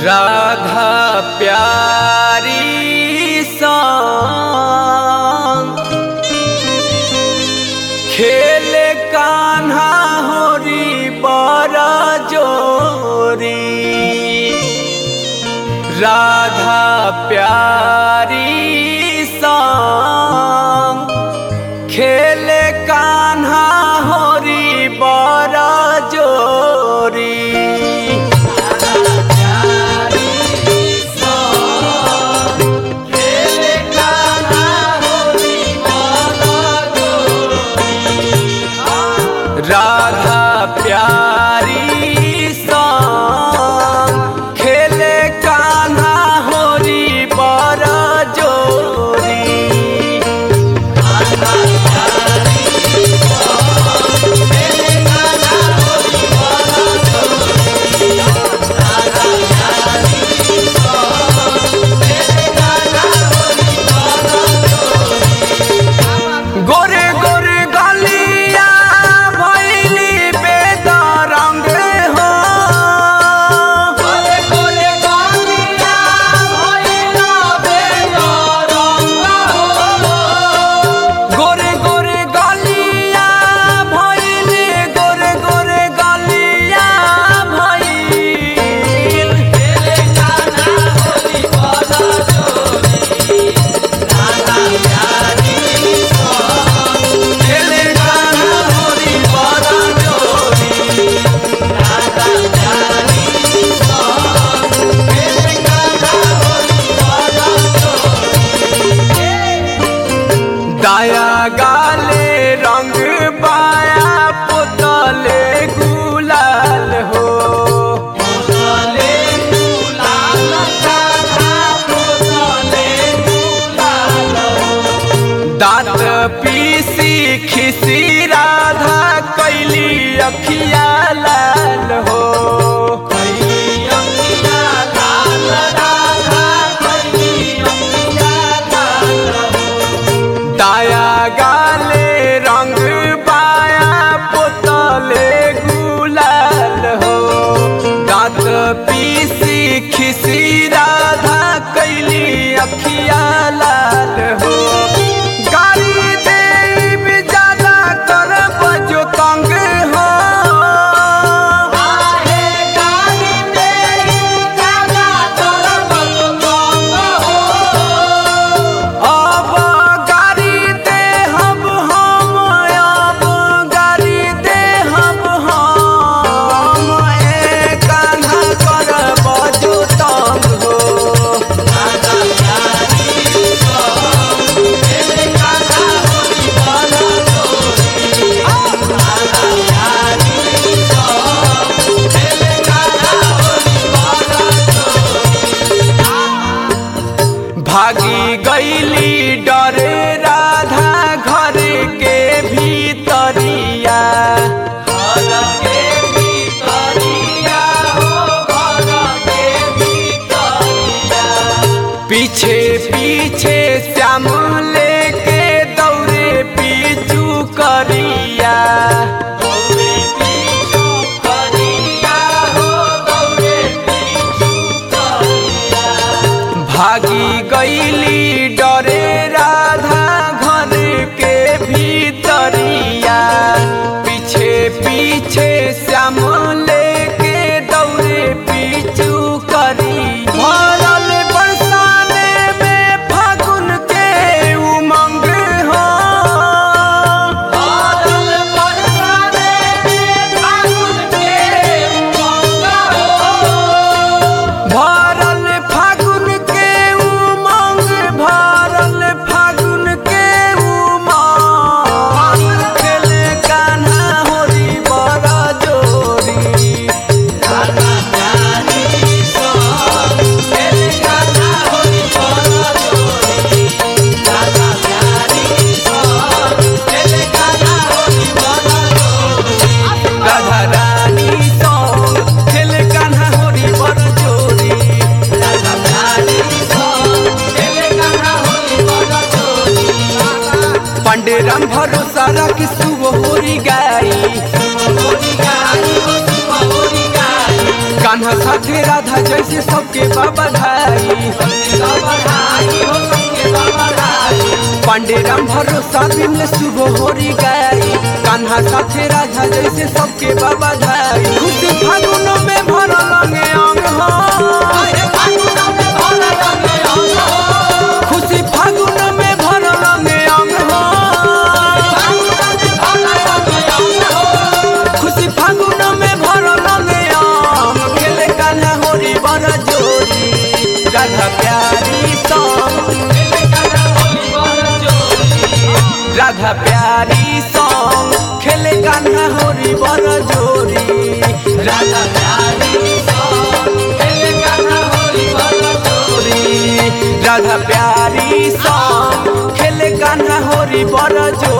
राधा प्यारी संग खेले कान्हा होरी बड़ा जोरी राधा प्यारी संग खेले कान्हा होरी बड़ा जोरी राधा प्यारी संग खेले कान्हा होरी बड़ा जोरी गोरे गोरे गलिया भैली बेदरंग हो गोरे गोरे गलिया भैला बेदरंग हो गोरे गोरे गलिया भैली गोरे गोरे गलिया भैल खेले कान्हा होली बड़ा जोरी राधा प्यारी खेले कान्हा होरी बड़ा जोरी राधा प्यारी खेले कान्हा होरी बड़ा जोरी दाया गाले रंग बाया पुतले गुलाल हो पुतले गुलाल कान्हा पुतले गुलाल हो दांत पीसी खिसी राधा कैली अखिया लाल हो कैली अखिया लाल राधा कैली अखिया लाल हो दाया गाले रंग बाया पुतले गुलाल हो दांत पीसी खिसी राधा कैली अखिया लाल हो गाड़ी देव ज्यादा कर बजो तंग हो गाड़ी देव ज्यादा कर बजो तंग हो अब गाड़ी दे हम हम अब गाड़ी दे हम हम ए कान्हा कर बजो तंग हो राधा प्यारी ए कान्हा होरी बड़ा जोरी राधा प्यारी ए कान्हा होरी बड़ा जोरी भागी गईली डरे राधा घर के भीतरिया घर के भीतरिया हो घर के भीतरिया पीछे पीछे श्याम लेके दौड़े पीछू करिया दौड़े पीछू करिया हो दौड़े पीछू करिया भागी गईली डरे राधा घर के भीतरिया पीछे पीछे श्याम लेके दौड़े पीछू करी भरल बरसाने में फागुन के उमंग हो भरल बरसाने में फागुन के उमंग हो भरल फागुन के उमंग भरल फागुन के उमंग खेले कान्हा होरी बड़ा जोरी राधा प्यारी संग खेले कान्हा होरी बड़ा जोरी राधा प्यारी संग खेले कान्हा होरी बड़ा जोरी राधा रानी संग खेले कान्हा होरी बड़ा जोरी राधा प्यारी संग खेले कान्हा होरी बड़ा जोरी पंडे राम भरोसा रख सुब होरी गाई कान्हा साथे राधा जैसे सबके बाबा धाई पांडे राम भरोसा बिमल शुभ होरी गाई कान्हा साथे राधा जैसे सबके बाबा धाई खुशी फागुन में भरल अंगे अंग हो खुशी फागुन में भरल अंगे अंग हो खुशी फागुन में भरल अंगे अंग खेले कान्हा होरी बर जोरी राधा प्यारी सॉन्ग राधा प्यारी सॉन्ग खेले कान्हा होरी बर जोरी राधा प्यारी सॉन्ग खेले कान्हा होरी बर जोरी राधा प्यारी सॉन्ग खेले कान्हा होरी बर जोरी